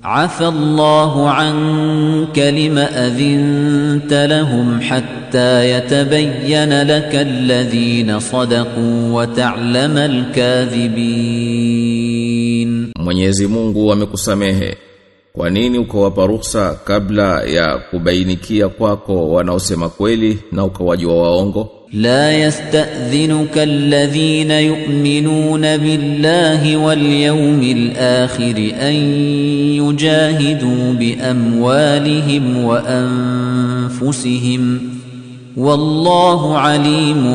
عفى الله عنك لم أذنت لهم حتى يتبين لك الذين صدقوا وتعلم الكاذبين Mwenyezi Mungu amekusamehe. Kwa nini ukawapa ruhusa kabla ya kubainikia kwako wanaosema kweli na ukawajua waongo? لا يستأذنك الذين يؤمنون بالله واليوم الآخر أن يجاهدوا بأموالهم وأنفسهم والله عليم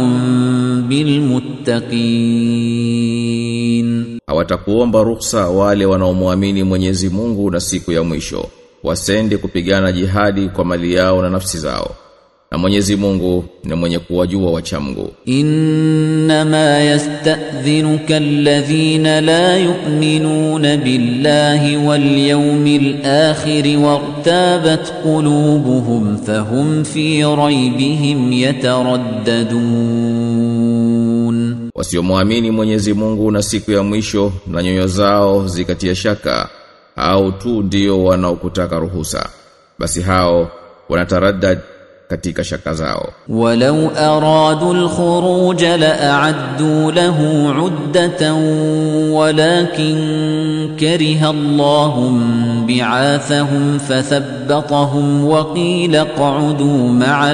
بالمتقين Hawatakuomba ruhusa wale wanaomwamini Mwenyezi Mungu na siku ya mwisho. Wasende kupigana jihadi kwa mali yao na nafsi zao. Na Mwenyezi Mungu ni mwenye kuwajua wachamgu. إنما يستأذنك الذين لا يؤمنون بالله واليوم الآخر وارتابت قلوبهم فهم في ريبهم يترددون Wasiomwamini Mwenyezi Mungu na siku ya mwisho na nyoyo zao zikatia shaka au tu ndio wanaokutaka ruhusa. Basi hao wanataraddad katika shaka zao. ولو أرادوا الخروج لأعدوا له عدة ولكن كره الله بعاثهم فثبطهم وقيل اقعدوا مع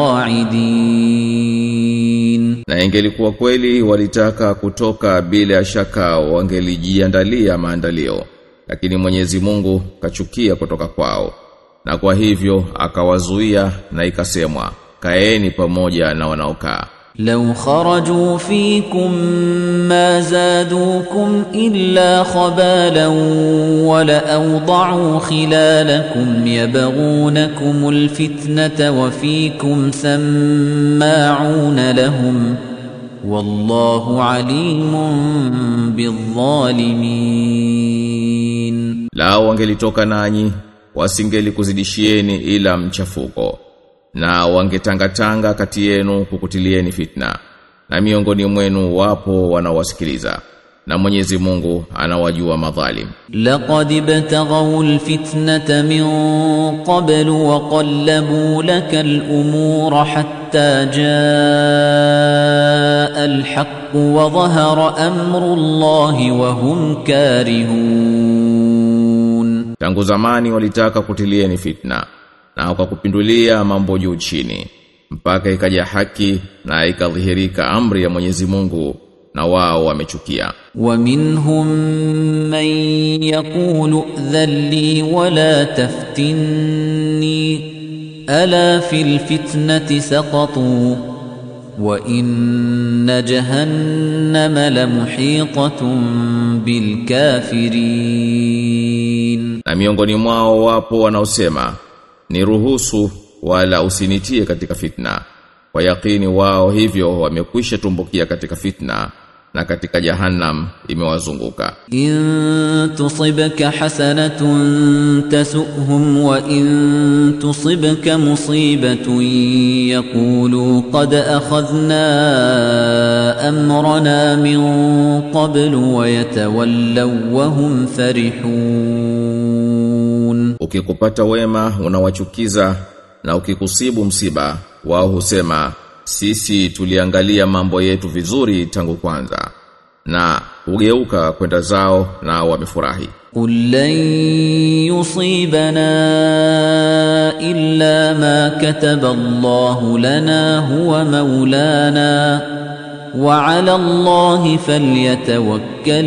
القاعدين Na ingelikuwa kweli walitaka kutoka bila ya shaka wangelijiandalia maandalio. Lakini Mwenyezi Mungu kachukia kutoka kwao. Na kwa hivyo akawazuia na ikasemwa, kaeni pamoja na wanaokaa. لو خرجوا فيكم ما زادوكم إلا خبالا ولأوضعوا خلالكم يبغونكم الفتنة وفيكم سماعون لهم والله عليم بالظالمين Lao wangelitoka nanyi, wasingelikuzidishieni ila mchafuko. Na wangetangatanga kati yenu kukutilieni fitna. Na miongoni mwenu wapo wanawasikiliza. Na Mwenyezi Mungu anawajua madhalim. لقد ابتغوا الفتنة من قبل وقلبوا لك الأمور حتى جاء الحق وظهر أمر الله وهم كارهون Tangu zamani walitaka kutilieni fitna na wakakupindulia mambo juu chini mpaka ikaja haki na ikadhihirika amri ya Mwenyezi Mungu na wao wamechukia. ومنهم من يقول ائذن لي ولا تفتني ألا في الفتنة سقطوا وإن جهنم لمحيطة بالكافرين Na miongoni mwao wapo wanaosema niruhusu wala usinitie katika fitna. Kwa yakini wao hivyo wamekwisha tumbukia katika fitna na katika jahannam imewazunguka. إن تصبك حسنة تسؤهم وإن تصبك مصيبة يقولوا قد أخذنا أمرنا من قبل ويتولوا وهم فرحون Ukikupata wema unawachukiza na ukikusibu msiba wao husema sisi tuliangalia mambo yetu vizuri tangu kwanza na hugeuka kwenda zao na wamefurahi. قل لن يصيبنا إلا ما كتب الله لنا هو مولانا وعلى الله فليتوكل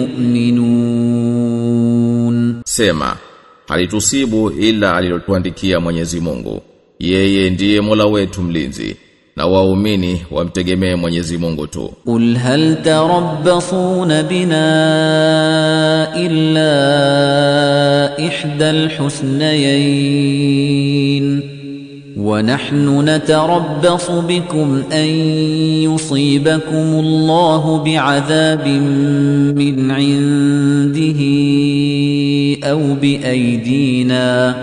المؤمنون Sema, halitusibu ila alilotuandikia Mwenyezi Mungu. Yeye ndiye Mola wetu mlinzi na waumini wamtegemee Mwenyezi Mungu tu. قل هل تربصون بنا إلا إحدى الحسنيين ونحن نتربص بكم أن يصيبكم الله بعذاب من عنده أو بأيدينا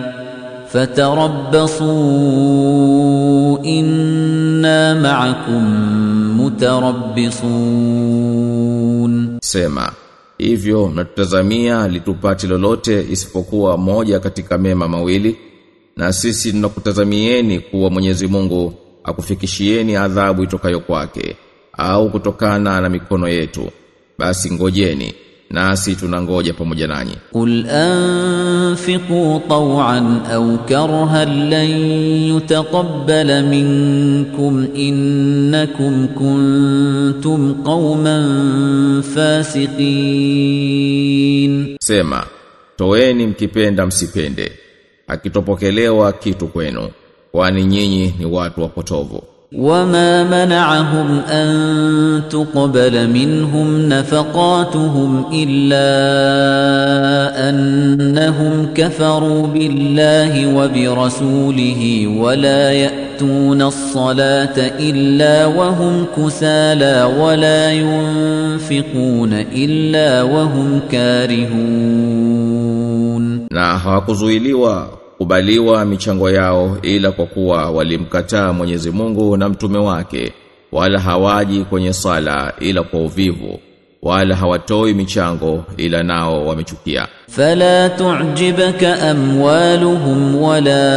فتربصوا إنا معكم متربصون Sema, hivyo mnatutazamia litupati lolote isipokuwa moja katika mema mawili na sisi tunakutazamieni kuwa Mwenyezi Mungu akufikishieni adhabu itokayo kwake au kutokana na mikono yetu basi ngojeni nasi tunangoja pamoja nanyi قل أنفقوا طوعا أو كرها لن يتقبل منكم إنكم كنتم قوما فاسقين sema toeni mkipenda msipende akitopokelewa kitu kwenu kwani nyinyi ni watu wapotovu وما منعهم أن تقبل منهم نفقاتهم إلا أنهم كفروا بالله وبرسوله ولا يأتون الصلاة إلا وهم كسالى ولا ينفقون إلا وهم كارهون na hawakuzuiliwa kubaliwa michango yao ila kwa kuwa walimkataa Mwenyezi Mungu na mtume wake wala hawaji kwenye sala ila kwa uvivu wala hawatoi michango ila nao wamechukia فلا تعجبك أموالهم ولا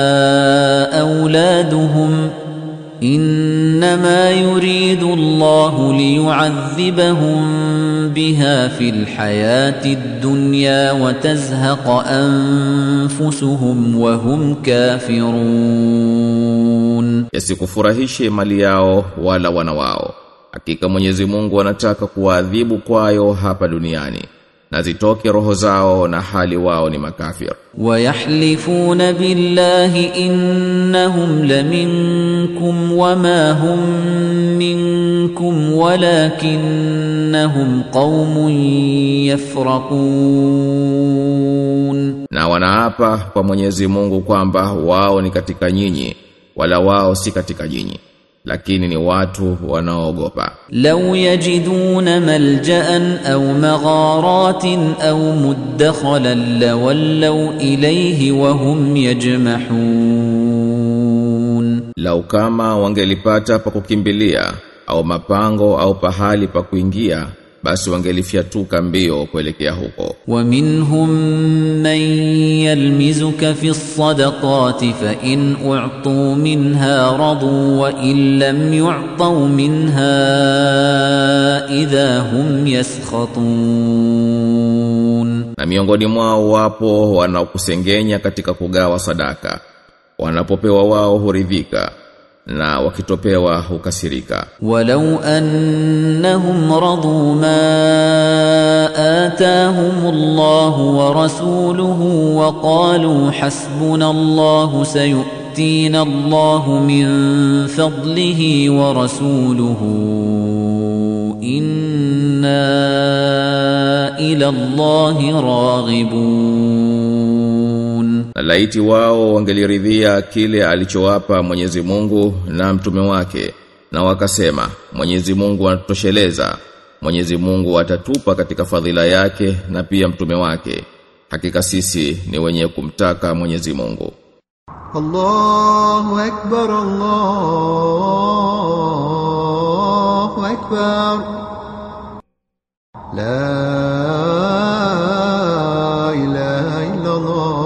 أولادهم إنما يريد الله ليعذبهم بها في الحياة الدنيا وتزهق أنفسهم وهم كافرون yasikufurahishe mali yao wala wana wao hakika Mwenyezi Mungu anataka kuwaadhibu kwayo hapa duniani na zitoke roho zao na hali wao ni makafir ويحلفون بالله إنهم لمنكم وما هم منكم ولكنهم قوم يفرقون na wanaapa kwa Mwenyezi Mungu kwamba wao ni katika nyinyi wala wao si katika nyinyi lakini ni watu wanaoogopa لو يجدون ملجأ أو مغارات أو مدخلا لولوا إليه وهم يجمحون lau kama wangelipata pa kukimbilia au mapango au pahali pa kuingia basi wangelifyatuka mbio kuelekea huko ومنهم من يلمزك في الصدقات فإن أعطوا منها رضوا وإن لم يعطوا منها إذا هم يسخطون na miongoni mwao wapo wanaokusengenya katika kugawa sadaka wanapopewa wao huridhika na wakitopewa hukasirika ولو أنهم رضوا ما آتاهم الله ورسوله وقالوا حسبنا الله سيؤتينا الله من فضله ورسوله إنا إلى الله راغبون na laiti wao wangeliridhia kile alichowapa Mwenyezi Mungu na mtume wake na wakasema Mwenyezi Mungu anatosheleza Mwenyezi Mungu atatupa katika fadhila yake na pia mtume wake hakika sisi ni wenye kumtaka Mwenyezi Mungu الله أكبر الله أكبر لا إله إلا الله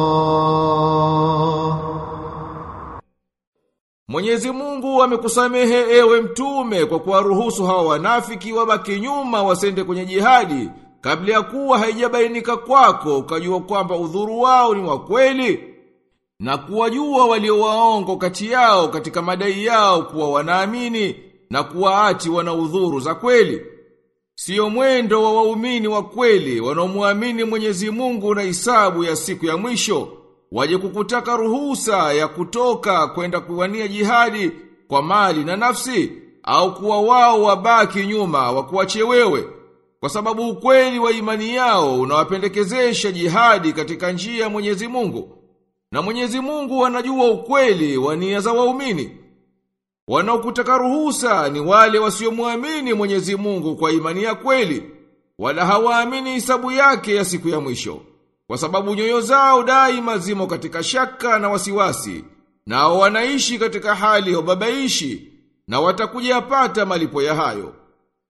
Mwenyezi Mungu amekusamehe ewe mtume kwa kuwaruhusu hawa wanafiki wabaki nyuma wasende kwenye jihadi kabla ya kuwa haijabainika kwako ukajua kwamba udhuru wao ni wa kweli na kuwajua walio waongo kati yao katika madai yao kuwa wanaamini na kuwaati wana udhuru za kweli. Sio mwendo wa waumini wa kweli wanaomwamini Mwenyezi Mungu na hisabu ya siku ya mwisho waje kukutaka ruhusa ya kutoka kwenda kuwania jihadi kwa mali na nafsi au kuwa wao wabaki nyuma wakuache wewe kwa sababu ukweli wa imani yao unawapendekezesha jihadi katika njia ya Mwenyezi Mungu na Mwenyezi Mungu anajua ukweli wa nia za waumini Wanaokutaka ruhusa ni wale wasiomwamini Mwenyezi Mungu kwa imani ya kweli, wala hawaamini hisabu yake ya siku ya mwisho, kwa sababu nyoyo zao daima zimo katika shaka na wasiwasi, nao wanaishi katika hali ya ubabaishi, na watakuja yapata malipo ya hayo.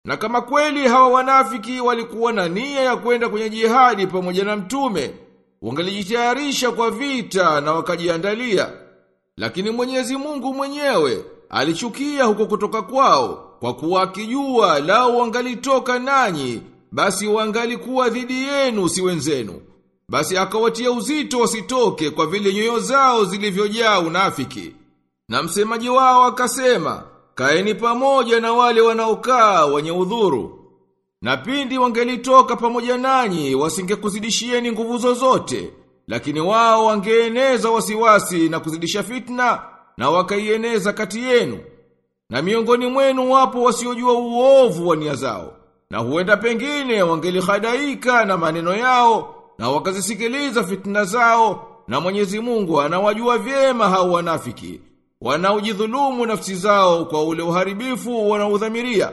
Na kama kweli hawa wanafiki walikuwa na nia ya kwenda kwenye jihadi pamoja na mtume, wangelijitayarisha kwa vita na wakajiandalia. Lakini Mwenyezi Mungu mwenyewe alichukia huko kutoka kwao kwa kuwa akijua lao wangalitoka nanyi basi wangalikuwa dhidi yenu si wenzenu. Basi akawatia uzito wasitoke kwa vile nyoyo zao zilivyojaa unafiki. Na msemaji wao akasema, kaeni pamoja na wale wanaokaa wenye udhuru. Na pindi wangelitoka pamoja nanyi wasingekuzidishieni nguvu zozote, lakini wao wangeeneza wasiwasi na kuzidisha fitna na wakaieneza kati yenu. Na miongoni mwenu wapo wasiojua uovu wa nia zao, na huenda pengine wangelihadaika na maneno yao na wakazisikiliza fitna zao, na Mwenyezi Mungu anawajua vyema hao wanafiki wanaojidhulumu nafsi zao kwa ule uharibifu wanaudhamiria.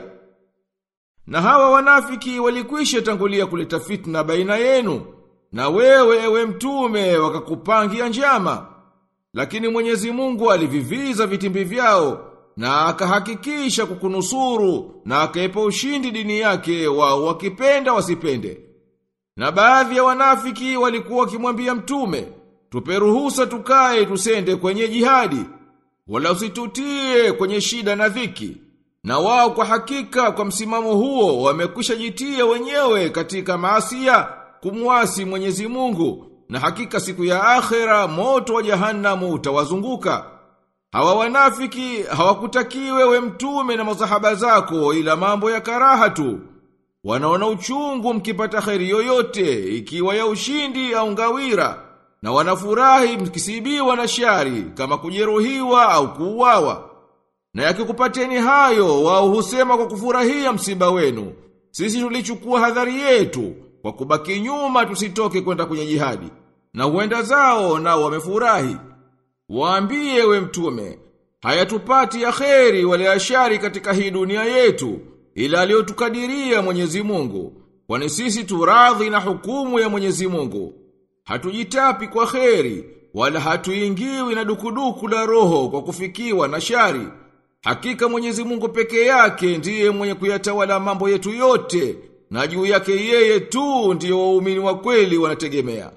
Na hawa wanafiki walikwisha tangulia kuleta fitna baina yenu, na wewe ewe mtume wakakupangia njama. Lakini Mwenyezi Mungu aliviviza vitimbi vyao na akahakikisha kukunusuru na akaipa ushindi dini yake wao wakipenda wasipende. Na baadhi ya wanafiki walikuwa wakimwambia mtume, tupe ruhusa tukae tusende kwenye jihadi, wala usitutie kwenye shida na dhiki. Na wao kwa hakika kwa msimamo huo wamekwisha jitia wenyewe katika maasia kumwasi Mwenyezi Mungu na hakika siku ya akhera moto wa jahannamu utawazunguka. Hawa wanafiki hawakutakiwe we mtume na masahaba zako ila mambo ya karaha tu. Wanaona uchungu mkipata kheri yoyote ikiwa ya ushindi au ngawira na wanafurahi mkisibiwa na shari kama kujeruhiwa au kuuawa. Na yakikupateni hayo wao husema kwa kufurahia msiba wenu. Sisi tulichukua hadhari yetu kwa kubaki nyuma tusitoke kwenda kwenye jihadi. Na huenda zao nao wamefurahi. Waambie we mtume, hayatupati ya kheri wale ya shari katika hii dunia yetu, ila aliyotukadiria Mwenyezi Mungu, kwani sisi turadhi na hukumu ya Mwenyezi Mungu. Hatujitapi kwa kheri, wala hatuingiwi na dukuduku la roho kwa kufikiwa na shari. Hakika Mwenyezi Mungu peke yake ndiye mwenye kuyatawala mambo yetu yote, na juu yake yeye tu ndiyo waumini wa kweli wanategemea.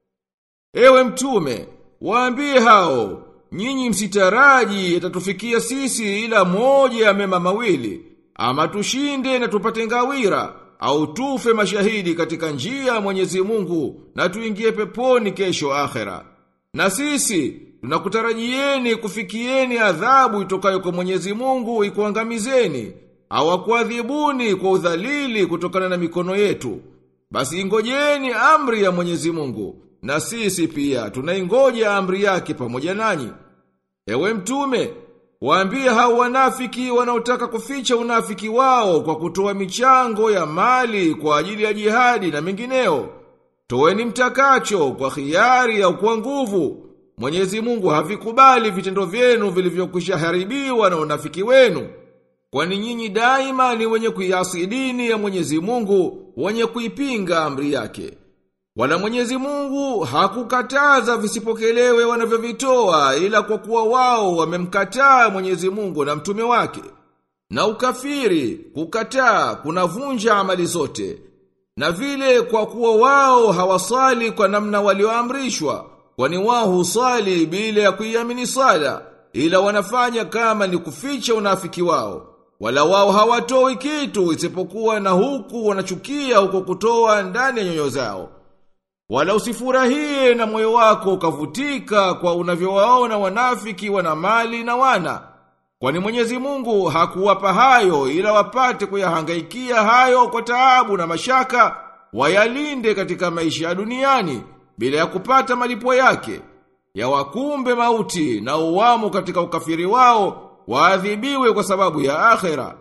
Ewe mtume, waambie hao, nyinyi msitaraji yatatufikia sisi ila moja ya mema mawili, ama tushinde na tupate ngawira, au tufe mashahidi katika njia ya Mwenyezi Mungu na tuingie peponi kesho akhera. Na sisi tunakutarajieni kufikieni adhabu itokayo kwa Mwenyezi Mungu ikuangamizeni au akuadhibuni kwa udhalili kutokana na mikono yetu. Basi ingojeni amri ya Mwenyezi Mungu na sisi pia tunaingoja amri yake pamoja nanyi. Ewe mtume, waambie hao wanafiki wanaotaka kuficha unafiki wao kwa kutoa michango ya mali kwa ajili ya jihadi na mengineo. Toeni mtakacho kwa khiari au kwa nguvu. Mwenyezi Mungu havikubali vitendo vyenu vilivyokwisha haribiwa na unafiki wenu. Kwani nyinyi daima ni wenye kuiasi dini ya Mwenyezi Mungu, wenye kuipinga amri yake. Wala Mwenyezi Mungu hakukataza visipokelewe wanavyovitoa ila kwa kuwa wao wamemkataa Mwenyezi Mungu na mtume wake. Na ukafiri, kukataa, kunavunja amali zote. Na vile kwa kuwa wao hawasali kwa namna walioamrishwa, kwani wao husali bila ya kuiamini sala, ila wanafanya kama ni kuficha unafiki wao. Wala wao hawatoi kitu isipokuwa na huku wanachukia huko kutoa ndani ya nyoyo zao. Wala usifurahie na moyo wako ukavutika kwa unavyowaona wanafiki wana mali na wana. Kwani Mwenyezi Mungu hakuwapa hayo ila wapate kuyahangaikia hayo kwa taabu na mashaka, wayalinde katika maisha ya duniani bila ya kupata malipo yake. Ya wakumbe mauti na uwamo katika ukafiri wao, waadhibiwe kwa sababu ya akhera.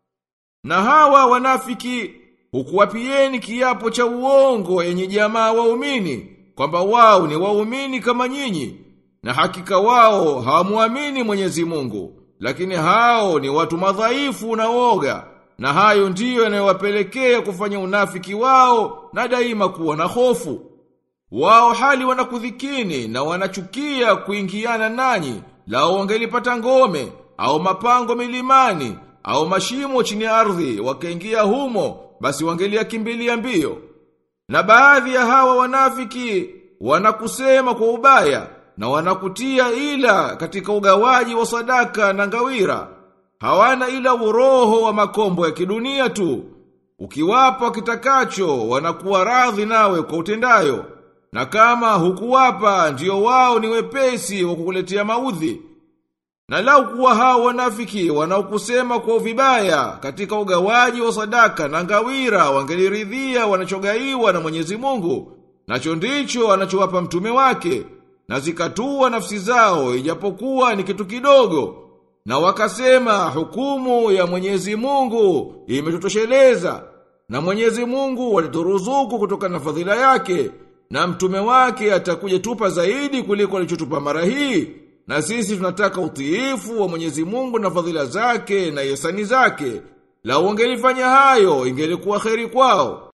Na hawa wanafiki hukuwapieni kiapo cha uongo yenye jamaa waumini kwamba wao ni waumini kama nyinyi na hakika wao hawamuamini Mwenyezi Mungu lakini hao ni watu madhaifu na woga na hayo ndiyo yanayowapelekea kufanya unafiki wao na daima kuwa na hofu wao hali wanakudhikini na wanachukia kuingiana nanyi lao wangelipata ngome au mapango milimani au mashimo chini ya ardhi wakaingia humo basi wangeliakimbilia mbio. Na baadhi ya hawa wanafiki wanakusema kwa ubaya na wanakutia ila katika ugawaji wa sadaka na ngawira. Hawana ila uroho wa makombo ya kidunia tu. Ukiwapa kitakacho wanakuwa radhi nawe kwa utendayo. Na kama hukuwapa ndio wao ni wepesi wa kukuletea maudhi. Na lau kuwa hao wanafiki wanaokusema kwa vibaya katika ugawaji wa sadaka na ngawira wangeliridhia wanachogaiwa na Mwenyezi Mungu nacho ndicho anachowapa mtume wake na zikatua nafsi zao ijapokuwa ni kitu kidogo na wakasema hukumu ya Mwenyezi Mungu imetutosheleza na Mwenyezi Mungu alituruzuku kutoka na fadhila yake na mtume wake atakuja tupa zaidi kuliko alichotupa mara hii na sisi tunataka utiifu wa Mwenyezi Mungu na fadhila zake na yesani zake la wangelifanya hayo ingelikuwa kheri kwao